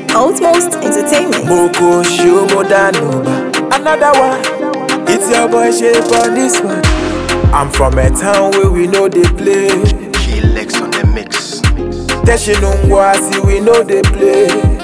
Outmost Entertainment. Moko Shomo Danoba. Another one. It's your boy Shape on this one. I'm from a town where we know they play. Key Lex on the mix. Teshinungwasi we know they play.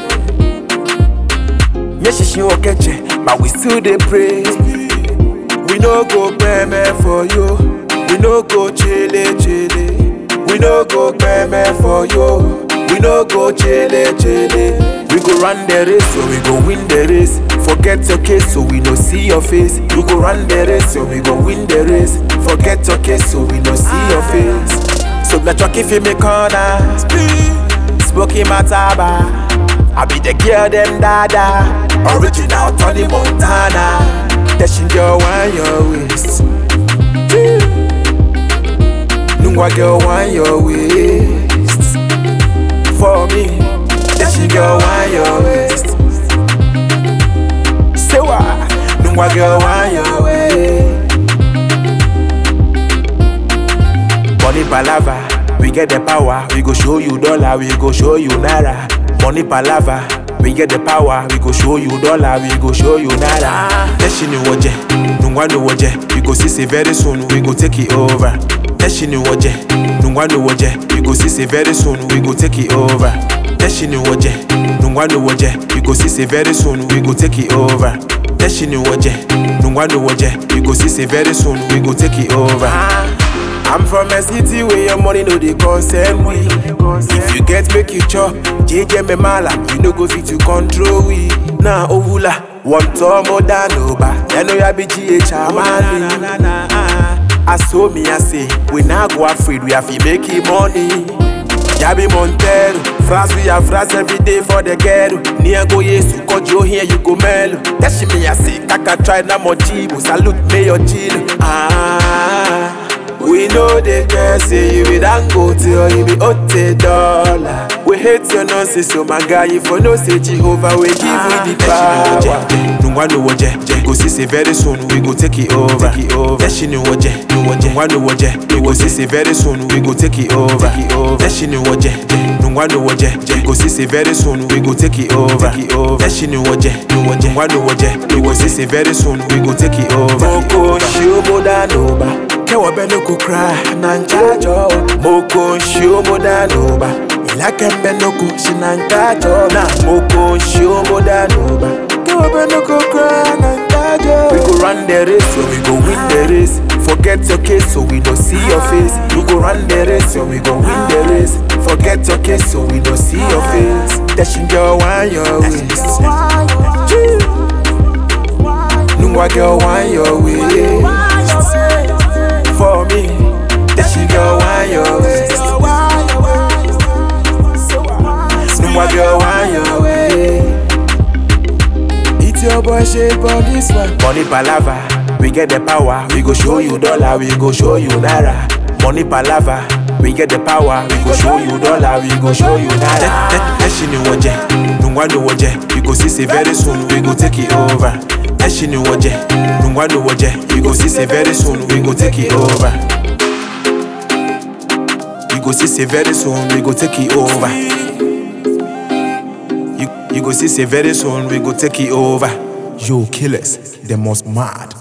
Nyeshishi okeche, but we still they pray. We no go meme for you. We no go chile chile. We no go meme for you. We no go chile chile. We go run the race, so we go win the race. Forget your case, so we no see your face. We go run the race, so we go win the race. Forget your case, so we no see your face. So let your if me corner. Smoky Mataba. I be the girl them dada. Original Tony Montana. Dashing girl want your waist. Nungwa girl want your waist. For me, dashing girl want your waist. Say what? Nungwa girl want your waist. Money palava, we get the power. We go show you dollar, we go show you naira. Money palava, we get the power. We go show you dollar, we go show you naira. Teshini woje, nungwanu woje. We go see say very soon, we go take it over. Teshini woje, nungwanu woje. We go see say very soon, we go take it over. Teshini woje, nungwanu woje. We go see say very soon, we go take it over. Teshini woje, nungwanu woje. We go see say very soon, we go take it over. I'm from a city where your money no dey concern we. If you get make you chop, JJ me mala, you no go fit to control we. Nah, ovula, one more than over. You know ya be GH man. I saw me, I say, we not go afraid, we have to make it money. Yabi Montero, France we have France every day for the ghetto. Near go yesu, cause you here you go mellow. That's me I say, kaka try na mojibo, salute me your chill. Ah. We know they can say you be Dangote or you be Ote dollar. We hate your nonsense, so my guy, if you know say Jehovah, we give you the power. Nungwanu woje, we go see say very soon, we go take it over. Take it over. Yeshini woje, nungwanu woje, we go see say very soon, we go take it over. Take it over. Yeshini woje, nungwanu woje, we go see say very soon, we go take it over. Take it over. Yeshini woje, nungwanu woje, we go see say very soon, we go take it over. Moko shomo danoba. Kewa beno ko cry na nchajo Moko shomo danoba Ilake mbeno ko shinankajo Na moko shomo danoba Kewa beno ko cry na nchajo We go run the race so we go win the race Forget your case so we don't see your face We go run the race so we go win the race Forget your case so we don't see your face Dashing girl want your waist Nungwa girl want your waist for me. That she girl want your waist. Numa girl want your way. It's your boy shape on this one. Money palava, we get the power. We go show you dollar, we go show you naira. Money palava. We get the power, we go show you dollar, we go show you naira. Teshini woje, nungwanu woje, we go see say very soon, we go take it over. Teshini woje, nungwanu woje, we go see say very soon, we go take it over. You go see say very soon, we go take it over. You, you go see say very soon, we go take it over. Yo, killers, the most mad.